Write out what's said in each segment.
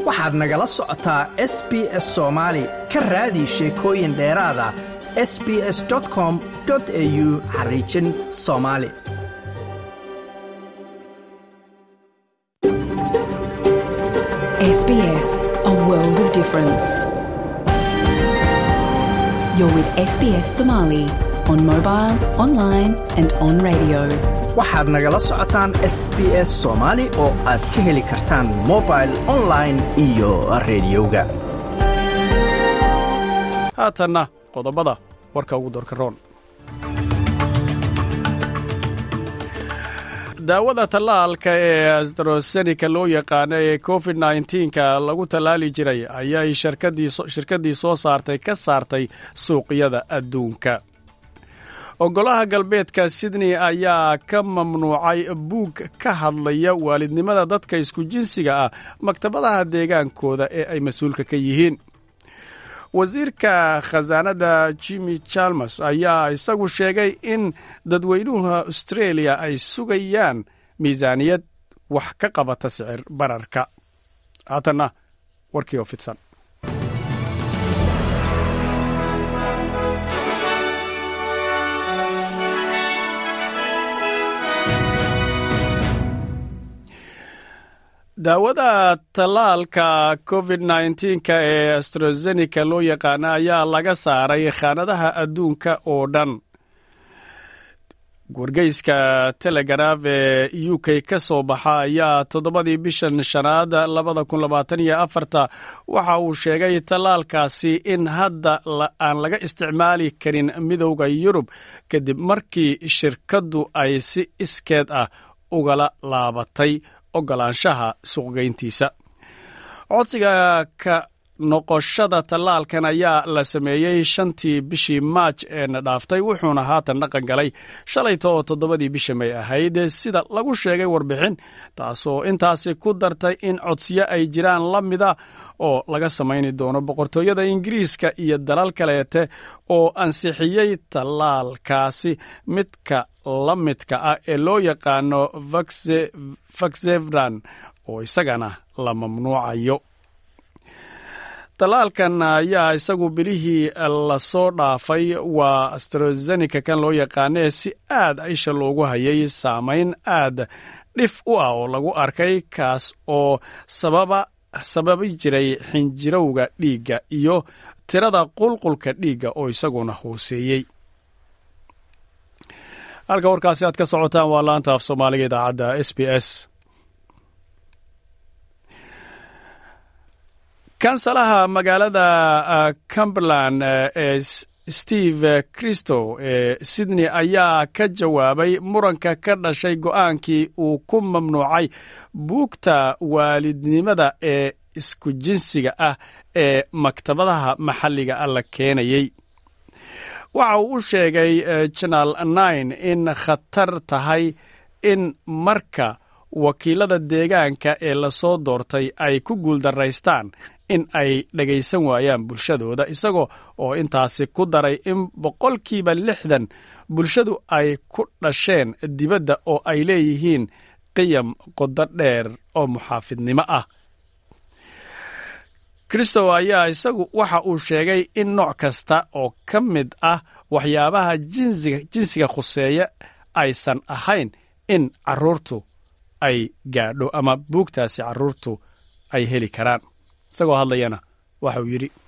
waxaad nagala socotaa s b s soomaali ka raadi sheekooyin dheeraada s b s com au xariijin soomaali SBS, a world of difference. You're with SBS Somali on mobile, online, and on radio. waxaad nagala socotaan s b s soomaali oo aad ka heli kartaan mobil online iyo rediyoga haatanna qodobada warka ugu doorka roon daawada tallaalka ee astrosenika loo yaqaano ee covid nka lagu tallaali jiray ayay shirkaddii soo saartay ka saartay suuqyada adduunka ogolaha galbeedka sydney ayaa ka mamnuucay buug ka hadlaya waalidnimada dadka isku jinsiga ah maktabadaha deegaankooda ee ay mas-uulka ka yihiin wasiirka khasaanada jimmy chalmers ayaa isagu sheegay in dadweynuha australia ay sugayaan miisaaniyad wax ka qabata sicir bararka haatanna warkii oo fidsan daawada tallaalka covid nka ee astrozenika loo yaqaana ayaa laga saaray khaanadaha adduunka oo dhan wargeyska telegraf ee u k ka soo baxa ayaa toddobadii bishan shanaad labada kun labaatan iyo afarta waxa uu sheegay tallaalkaasi in hadda aan laga isticmaali karin midowda yurub kadib markii shirkaddu ay si iskeed ah ugala laabatay ogolaanshaha suuqgeyntiisa codsiga ka noqoshada tallaalkan ayaa la sameeyey shantii bishii maaj eena dhaaftay wuxuuna haatan dhaqan galay shalayta oo toddobadii bisha may ahayd sida lagu sheegay warbixin taasoo intaasi ku dartay in codsiyo ay jiraan la mida oo laga samayni doono boqortooyada ingiriiska iyo dalal kaleete oo ansixiyey tallaalkaasi midka la midka ah ee loo yaqaano faxevran oo isagana la mamnuucayo tallaalkan ayaa isagu bilihii lasoo dhaafay waa astrozenika kan loo yaqaanee si aad isha loogu hayay saamayn aad dhif u ah oo lagu arkay kaas oo sababa sababi jiray xinjirowga dhiigga iyo tirada qulqulka dhiigga oo isaguna hooseeyey halka warkaasi aad ka socotaan waa laanta af soomaaliga idaacadda s b s kansalaha magaalada cumberland ee steve christo ee sydney ayaa ka jawaabay muranka ka dhashay go'aankii uu ku mamnuucay buugta waalidnimada ee isku jinsiga ah ee maktabadaha maxalliga ah la keenayey waxa uu u sheegay janal nine in khatar tahay in marka wakiilada deegaanka ee lasoo doortay ay ku guuldaraystaan in ay dhagaysan waayaan bulshadooda isagoo oo intaasi ku daray in boqolkiiba lixdan bulshadu ay ku dhasheen dibadda oo ay leeyihiin qiyam qodo dheer oo muxaafidnimo ah kristow ayaa isagu waxa uu sheegay in nooc kasta oo ka mid ah waxyaabaha jinsiga khuseeya aysan ahayn in caruurtu ay gaadho ama buugtaasi caruurtu ay heli karaan isagoo hadlayana waxa uu yidhi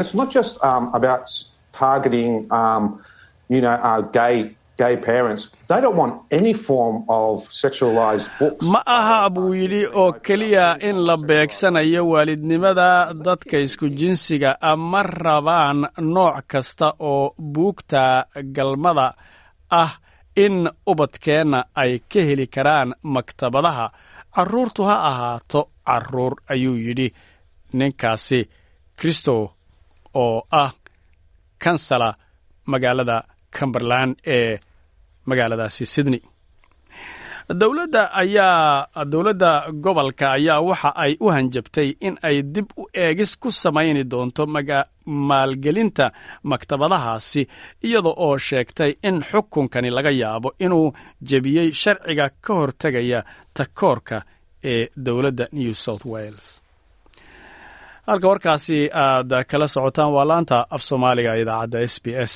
ma aha buu yidhi oo keliya in la beegsanayo waalidnimada dadka isku jinsiga ma rabaan nooc kasta oo buugta galmada ah in ubadkeenna ay ka heli karaan maktabadaha carruurtu ha ahaato carruur ayuu yidhi ninkaasi kristo oo ah kansala magaalada cumberland ee magaaladaasi sydney dowladda ayaa dowladda gobolka ayaa waxa ay u hanjabtay in ay dib u eegis ku samayni doonto maalgelinta maktabadahaasi iyada oo sheegtay in xukunkani laga yaabo inuu jebiyey sharciga ka hortegaya takoorka ee dowladda new south wales halka warkaasi aad kala socotaan waa laanta af soomaaliga idaacadda s b s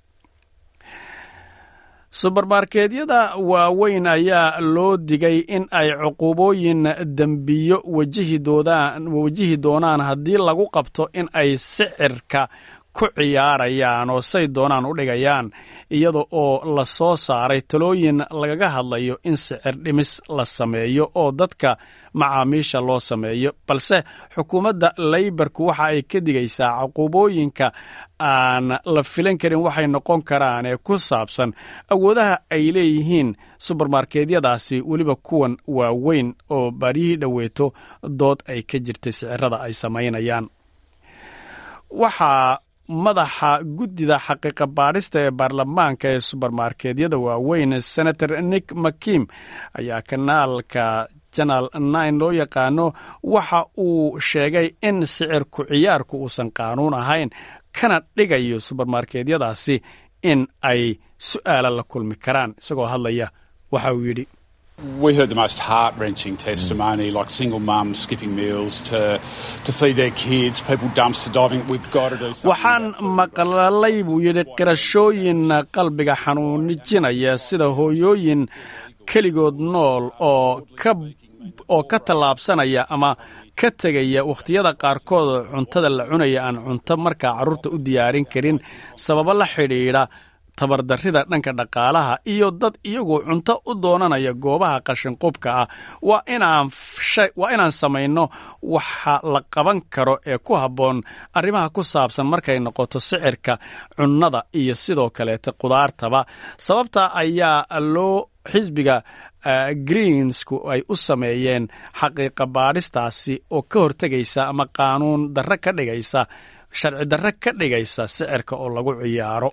subermarkeedyada waaweyn ayaa loo digay in ay cuqubooyin dembiyo wajihi doonaan haddii lagu qabto in ay sicirka ku ciyaarayaan oo say doonaan u dhigayaan iyada oo la soo saaray talooyin lagaga hadlayo in sicir dhimis la sameeyo oo dadka macaamiisha loo sameeyo balse xukuumadda leybarku waxa ay ka digaysaa cuqubooyinka aan la filan karin waxay noqon karaan ee ku saabsan awoodaha ay leeyihiin subermarkeedyadaasi weliba kuwan waaweyn oo baryihii dhoweeto dood ay ka jirtay sicirada ay samaynayaan waxaa madaxa guddida xaqiiqa baadhista ee baarlamaanka ee subermarkeedyada waaweyn senator nick makim ayaa kanaalka janal nine loo yaqaano waxa uu sheegay in sicirku ciyaarku uusan qaanuun ahayn kana dhigayo subermarkeedyadaasi in ay su'aala la kulmi karaan isagoo hadlaya waxa uu yidhi We heard the most heart wrenching testimony, like single mums skipping meals to, to feed their kids, people dumpster diving. We've got to do something. waxaan maqlalay buu yidhi qirashooyin qalbiga xanuunijinaya sida hooyooyin keligood nool oo ka oo ka tallaabsanaya ama ka tegaya wakhtiyada qaarkood cuntada la cunaya aan cunto markaa carruurta u diyaarin karin sababo la xidhiidha tabardarrida dhanka dhaqaalaha iyo dad iyagu cunto u doonanaya goobaha qashinqubka ah waa inaan waa inaan samayno waxa la qaban karo ee ku habboon arrimaha ku saabsan markay noqoto sicirka cunnada iyo sidoo kaleeta qudaartaba sababta ayaa loo xisbiga greensku ay u sameeyeen xaqiiqa baadhistaasi oo ka hortegaysa ama qaanuun darre ka dhigaysa sharci darre ka dhigaysa sicirka oo lagu ciyaaro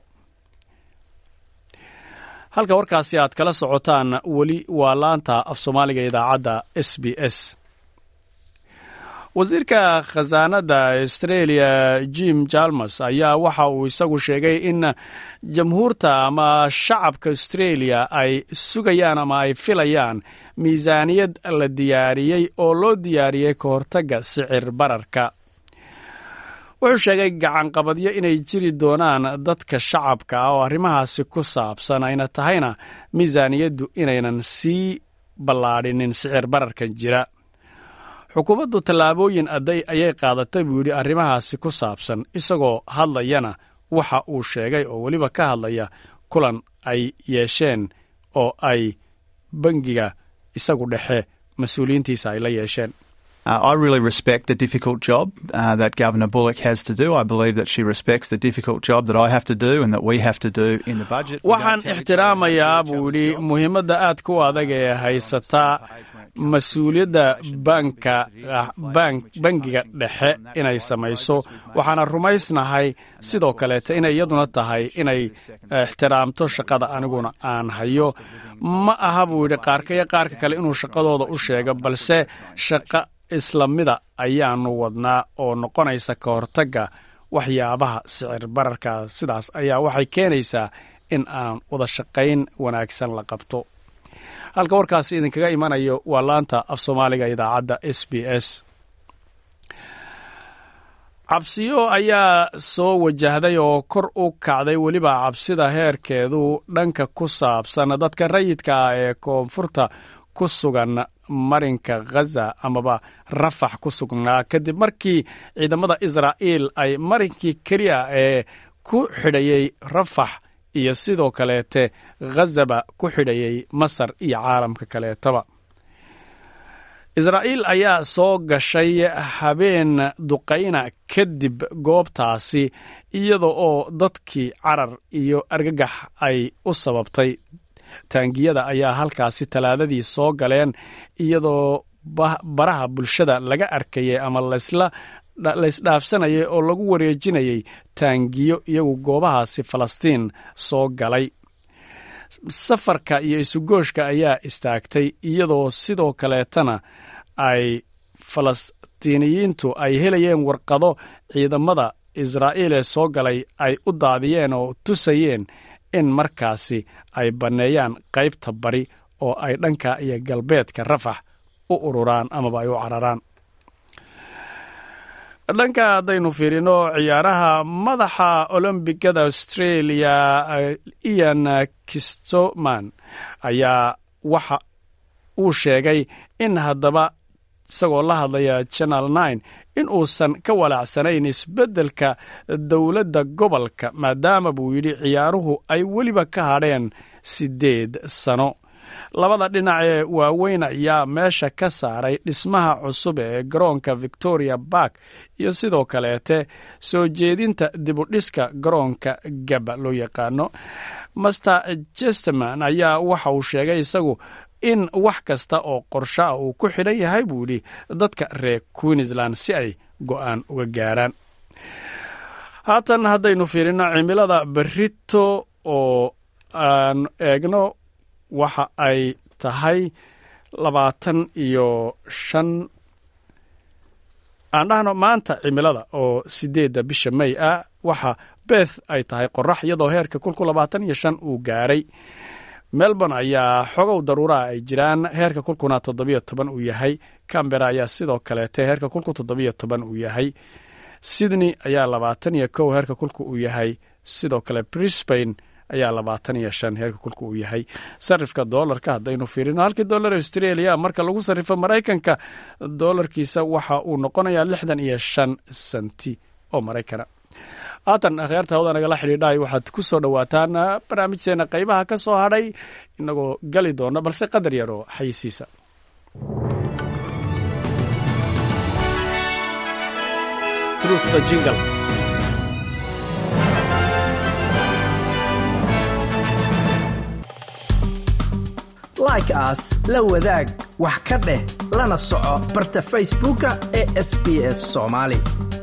halka warkaasi aad kala socotaan weli waa laanta af soomaaliga idaacadda s b s wasiirka khasaanada australia jim jalmers ayaa waxa uu isagu sheegay in jamhuurta ama shacabka australia ay sugayaan ama ay filayaan miisaaniyad la diyaariyey oo loo diyaariyey ka hortagga sicir bararka wuxuu sheegay gacanqabadyo inay jiri doonaan dadka shacabka ah oo arrimahaasi ku saabsan ayna tahayna miisaaniyaddu inaynan sii ballaadhinin sicir bararkan jira xukuumaddu tallaabooyin adday ayay qaadatay buu yidhi arrimahaasi ku saabsan isagoo hadlayana waxa uu sheegay oo weliba ka hadlaya kulan ay yeesheen oo ay bangiga isagu dhexe mas-uuliyiintiisa ay la yeesheen Uh, I really respect the difficult job uh, that Governor Bullock has to do. I believe that she respects the difficult job that I have to do and that we have to do in the budget. waxaan ixtiraamayaa buu yidhi muhiimadda aadka u adag ee haysataa mas-uuliyadda banka bangiga dhexe inay samayso waxaana rumaysnahay sidoo kaleeta inay iyaduna tahay inay ixtiraamto shaqada aniguna aan hayo ma aha buu yidhi qaarka iyo qaarka kale inuu shaqadooda u sheego balse shaqa islamida ayaanu wadnaa oo noqonaysa ka hortagga waxyaabaha sicir bararka sidaas ayaa waxay keenaysaa in aan wada shaqayn wanaagsan la qabto halka warkaasi idinkaga imanayo waa laanta af soomaaliga idaacadda s b s cabsiyo ayaa soo wajahday oo kor u kacday weliba cabsida heerkeedu dhanka ku saabsan dadka rayidka ah ee koonfurta ku sugan marinka khaza amaba rafax ku sugnaa kadib markii ciidamada israa'iil ay marinkii keliya ee ku xidhayey rafax iyo sidoo kaleete khazaba ku xidhayey masar iyo caalamka kaleetaba israa'iil ayaa soo gashay habeen duqayna kadib goobtaasi iyada oo dadkii carar iyo argagax ay u sababtay taangiyada ayaa halkaasi talaadadii soo galeen iyadoo baraha bulshada laga arkayay ama laysdhaafsanayay oo lagu wareejinayay taangiyo iyagu goobahaasi falastiin soo galay safarka iyo isugooshka ayaa istaagtay iyadoo sidoo kaleetana ay falastiiniyiintu ay helayeen warqado ciidamada israa'iil ee soo galay ay u daadiyeen oo tusayeen in markaasi ay banneeyaan qaybta bari oo ay dhanka iyo galbeedka rafax u ururaan amaba ay u cararaan dhanka haddaynu fiirino ciyaaraha madaxa olombigada australia ian kistoman ayaa waxa uu sheegay in haddaba isagoo la hadlaya channel nine in uusan ka walaacsanayn isbeddelka dowladda gobolka maadaama buu yidhi ciyaaruhu ay weliba ka hadheen siddeed sano labada dhinac ee waaweyn ayaa meesha ka saaray dhismaha cusub ee garoonka victoria bark iyo sidoo kaleete soo jeedinta dibudhiska garoonka gaba loo yaqaano master jesteman ayaa waxa uu sheegay isagu in wax kasta oo qorsho ah uu ku xidhan yahay buu yidhi dadka reer queensland si ay go'aan uga gaaraan haatan haddaynu fiirino cimilada berito oo aan eegno waxa ay tahay labaatan iyo shan aan dhahno maanta cimilada oo sideedda bisha may ah waxa beth ay tahay qorax iyadoo heerka kulku labaatan iyo shan uu gaaray melbourne ayaa xogow daruuraha ay jiraan heerka kulkuna toddobiyo toban uu yahay cambera ayaa sidoo kaleete heerka kulku toddobiyo toban uu yahay sydney ayaa labaatan iyo kow heerka kulku uu yahay sidoo kale brisbane ayaa labaatan iyo shan heerka kulka uu yahay sarifka doolarka haddaynu fiirino halkii doolar australia marka lagu sarrifo maraykanka doolarkiisa waxa uu noqonayaa lixdan iyo shan senti oo maraykana haatan akhyaarta hawda nagala xidhiidhahay waxaad ku soo dhowaataan barnaamijteena qaybaha ka soo hadhay inagoo gali doona balse qadar yar oo xayisiisa like aas la wadaag wax ka dheh lana soco barta facebooka ee sb s somaali